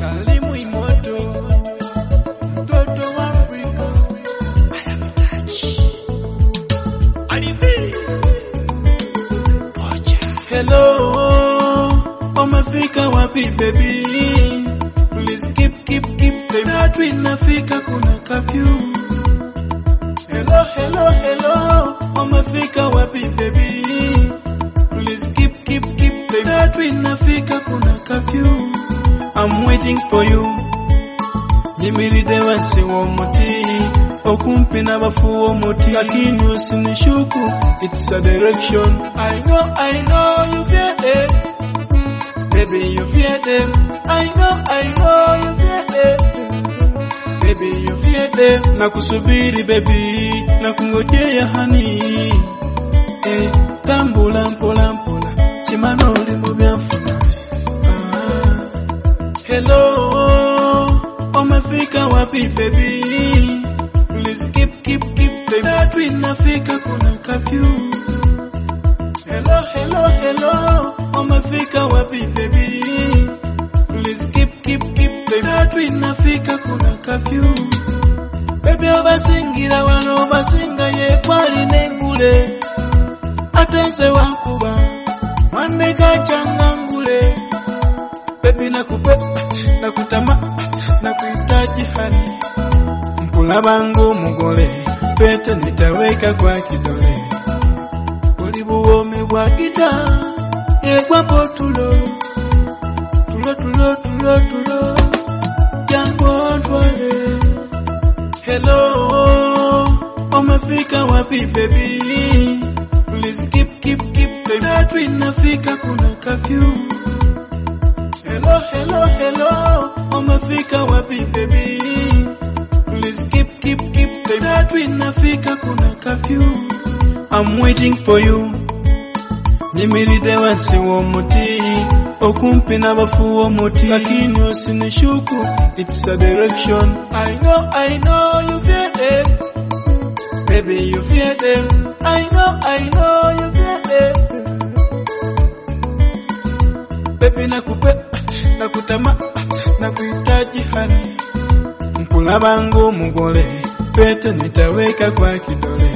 kalimu imoto mtoto wa Afrika Hello, umefika wapi baby? Please keep keep keep baby. Tatu inafika kuna curfew. Hello, hello, hello, umefika wapi baby? Please keep keep keep baby. Tatu inafika kuna curfew. I'm waiting for you. Nyimiride wansi w'omuti okumpi n'abafu w'omuti lakini usinishuku it's a direction I know I know you fear them baby you fear them I know I know you fear them baby you fear them nakusubiri baby nakungojea hani eh, tambula mpola mpola kimano oli mu byanfuna ah. Hello, umefika wapi baby? Please keep keep keep baby. Tatu inafika kuna curfew. Hello, hello, hello, umefika wapi baby? Please keep keep keep baby. Tatu inafika kuna curfew. Baby obasingira wano obasinga ye kwali nengule. Ate nze wankuba mwanne kachangangule baby nakupe nakutama nakuhitaji hani mkulaba umugole pete nitaweka kwa kidole buli buwomi bwa gita yegwapo tulo tulo tulo tulo tulo jangu ontwale hello umefika wapi baby please keep keep keep baby tatu inafika kuna curfew Hello, hello, hello, umefika wapi baby? Please keep, keep, keep baby. Tatu inafika kuna curfew. I'm waiting for you. Nyimiride wansi w'omuti okumpi n'abafu w'omuti lakini usinishuku it's a direction I know, I know you fear them baby you fear them I know, I know you fear them baby nakupe nakutama nakuhitaji hani mkulaba umugole pete nitaweka kwa kidole